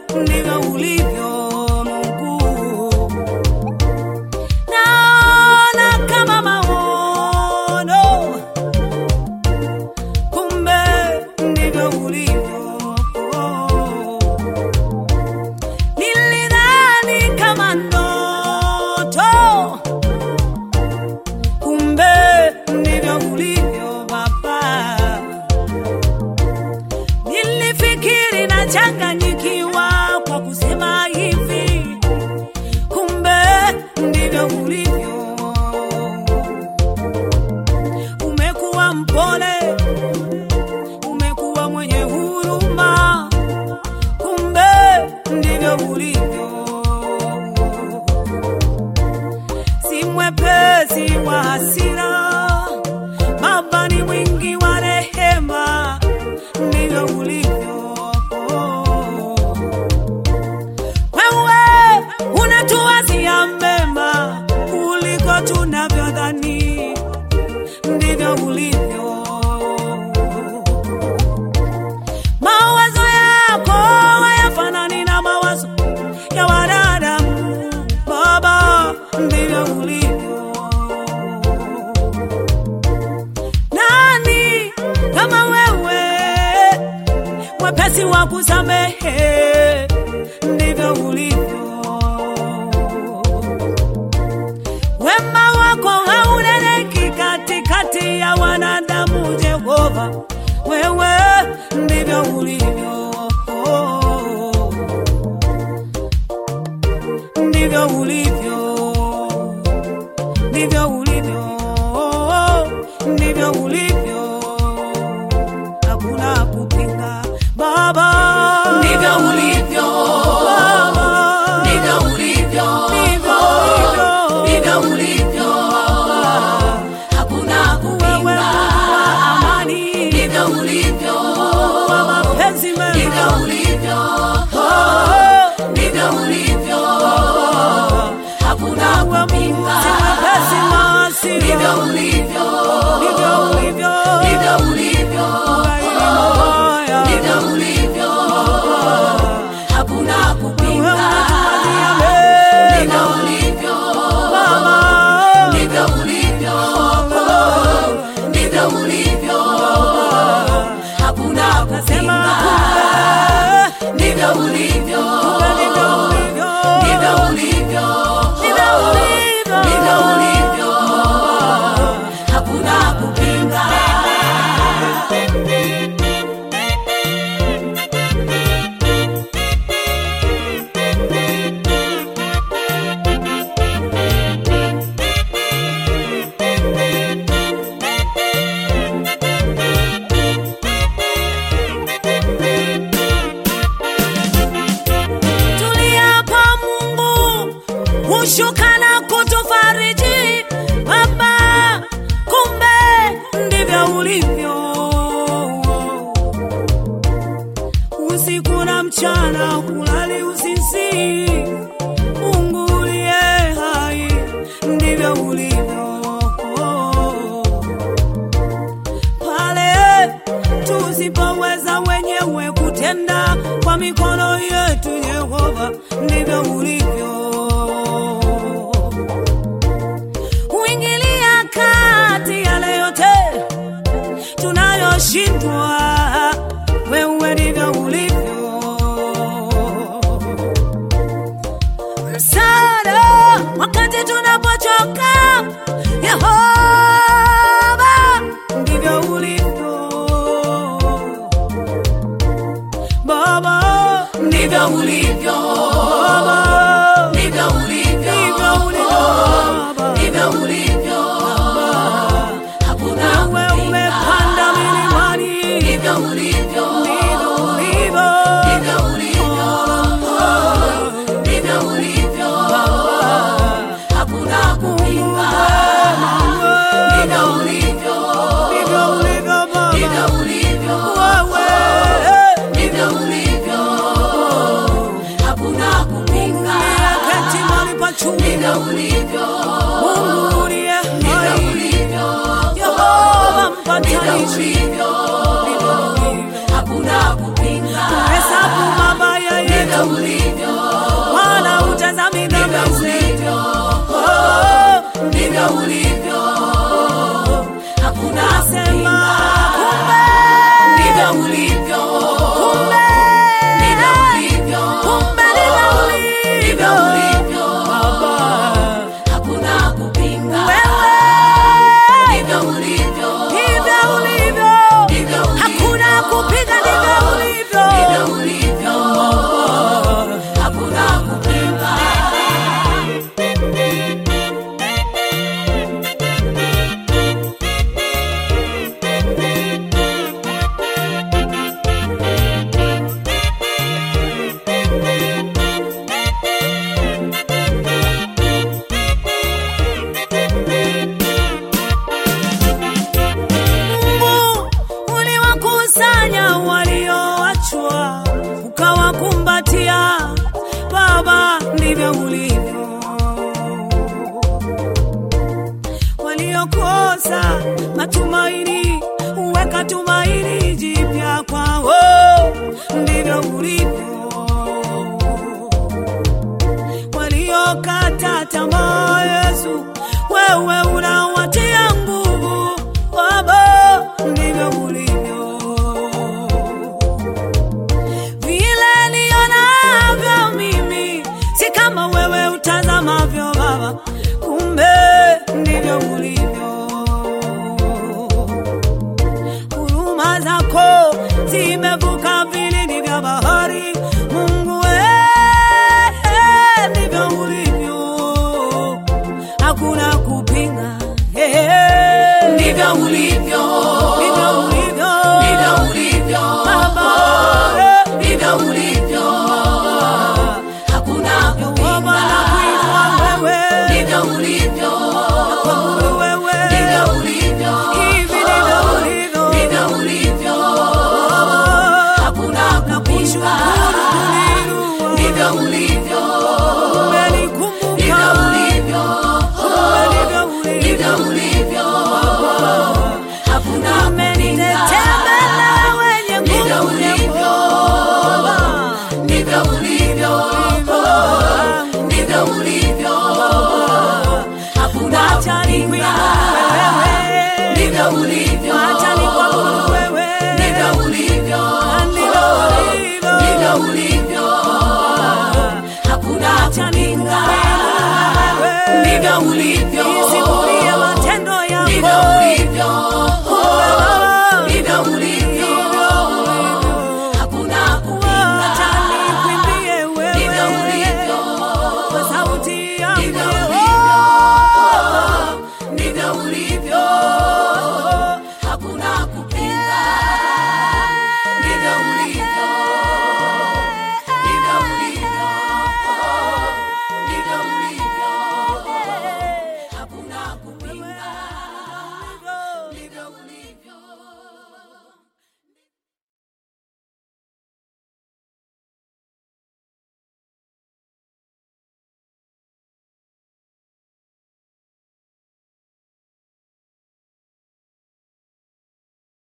ndivyo ulivyo Mungu. Naona kama maono, kumbe ndivyo ulivyo. Nilidhani kama ndoto, kumbe ndivyo ulivyo Baba. Nilifikiri nachanganyikiwa kwa kusema hivi, kumbe ndivyo ulivyo. Umekuwa mpole, umekuwa mwenye huruma, kumbe ndivyo ulivyo. Si mwepesi wa hasira, Baba ni mwingi wa rehema, ndivyo ulivyo. Wewe unatuwazia mema kuliko tunavyodhani, ndivyo ulivyo. Mawazo yako hayafanani na mawazo ya wanadamu, Baba, ndivyo ulivyo. Nani kama wewe, mwepesi wa kusamehe, ndivyo ulivyo. Wema wako hauneneki katikati ya wanadamu, Jehova, wewe ndivyo ulivyo, ndivyo ulivyo, ndivyo ulivyo, ndivyo ulivyo, hakuna kupinga Baba, Ndivyo ulivyo, Baba, ndivyo ulivyo, ndivyo ulivyo. ndivyo ulivyo, hakuna Wewe kupinga. wa amani, Ndivyo ulivyo, wa mapenzi mema, ndivyo ulivyo, Oh, ndivyo ulivyo, hakuna wewe Mungu kupinga. si mwepesi wa hasira, Ndivyo ulivyo, ndivyo ulivyo. ndivyo ulivyo, Haya. ndivyo ulivyo, hakuna Wewe kupinga. unatupatia Ndivyo mema, ulivyo, Baba. ndivyo ulivyo, ndivyo ulivyo, hakuna Nasema kupinga. kumbe, Ndivyo ulivyo, kumbe ndivyo ulivyo. ndivyo ulivyo, Ndivyo ulivyo. ndivyo ulivyo, hakuna kupinga. Tuliapa Mungu hushuka na kutufariji Baba, kumbe ndivyo ulivyo. Usiku na mchana hulali usisi, Mungu uliye hai, ndivyo ulivyo pale tusipoweza wenyewe kutenda kwa mikono yetu, Yehova, ndivyo ulivyo. Huingilia kati yale yote tunayoshindwa, wewe ndivyo ulivyo. Msaada wakati tunapochoka, Yehova, ndivyo ulivyo. Baba, Ndivyo ulivyo, Baba, ndivyo ulivyo, ndivyo ulivyo Baba. ndivyo ulivyo, hakuna Wewe kupinga. umepanda milimani, Ndivyo ulivyo, ndivyo ulivyo. ndivyo ulivyo, ndivyo ulivyo, hakuna kupinga. Ndivyo ulivyo, Ndivyo ulivyo Baba. ndivyo ulivyo, Wewe, ndivyo ulivyo, hakuna kupinga. keti mahali pa juu. Ndivyo ulivyo, Mungu uliye ndivyo hai, ulivyo, Yehova ndivyo mpatanishi, ulivyo, ndivyo ulivyo. hakuna kupinga. Hesabu mabaya yetu ndivyo ulivyo, wala utazami ndivyo dhambi zetu. ulivyo, Oh, ndivyo ulivyo, hakuna Nasema kupinga. Ndivyo ulivyo, kumbe, ndivyo ulivyo, kumbe ndivyo ndivyo ulivyo. ulivyo, Baba, hakuna kupinga. wewe Ndivyo ulivyo, ndivyo ulivyo. ndivyo ulivyo, Hakuna kupinga ndivyo ulivyo. ndivyo ulivyo, hakuna kupinga. Mungu uliwakusanya walioachwa, ukawakumbatia. Baba, ndivyo ulivyo. Waliokosa matumaini, uweka tumaini jipya kwao. Ndivyo ulivyo. Waliokata tamaa, Yesu, wewe unawatia nguvu. Baba, ndivyo ulivyo. Vile nionavyo mimi si kama wewe utazamavyo Baba, kumbe ndivyo ulivyo. Huruma zako zimevuka vilindi vya bahari, Mungu eh, ndivyo ulivyo, hakuna kupinga eh, Ndivyo ulivyo, ndivyo ulivyo ndivyo ulivyo, Baba, eh, ndivyo ulivyo, hakuna Yehova na kuitwa kupinga. wewe, Ndivyo ulivyo, kuabudu wewe, ndivyo ulivyo, hivi ndivyo ulivyo ndivyo ulivyo, hakuna kupinga. Ndivyo ulivyo, ndivyo ulivyo, ndivyo ulivyo, hakuna kupinga. Ndivyo ulivyo, ndivyo ulivyo, ndivyo ulivyo, hakuna kupinga. Ndivyo ulivyo, ndivyo ulivyo, ndivyo ulivyo, hakuna kupinga. Ndivyo ulivyo, matendo ndivyo yako ulivyo,